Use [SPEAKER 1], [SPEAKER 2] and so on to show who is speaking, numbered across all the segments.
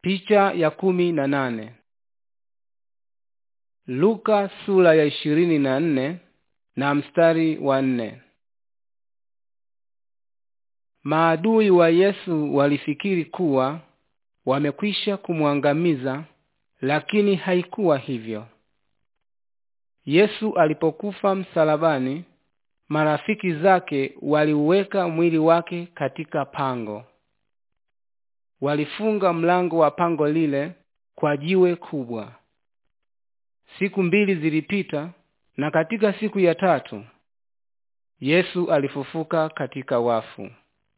[SPEAKER 1] Picha ya kumi na nane. Luka sura ya ishirini na nne na mstari wa nne. Maadui wa Yesu walifikiri kuwa wamekwisha kumwangamiza, lakini haikuwa hivyo. Yesu alipokufa msalabani, marafiki zake waliuweka mwili wake katika pango. Walifunga mlango wa pango lile kwa jiwe kubwa. Siku mbili zilipita, na katika siku ya tatu Yesu alifufuka katika wafu.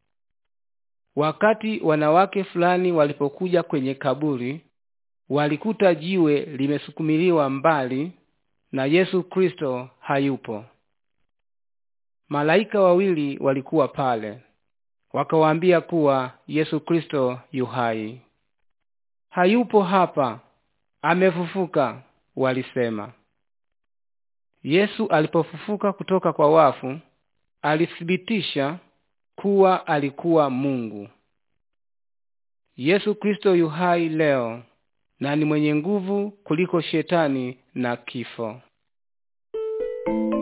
[SPEAKER 1] Wakati wanawake fulani walipokuja kwenye kaburi, walikuta jiwe limesukumiliwa mbali na Yesu Kristo hayupo. Malaika wawili walikuwa pale, wakawaambia kuwa Yesu Kristo yu hai. Hayupo hapa, amefufuka, walisema. Yesu alipofufuka kutoka kwa wafu, alithibitisha kuwa alikuwa Mungu. Yesu Kristo yu hai leo na ni mwenye nguvu kuliko shetani na kifo.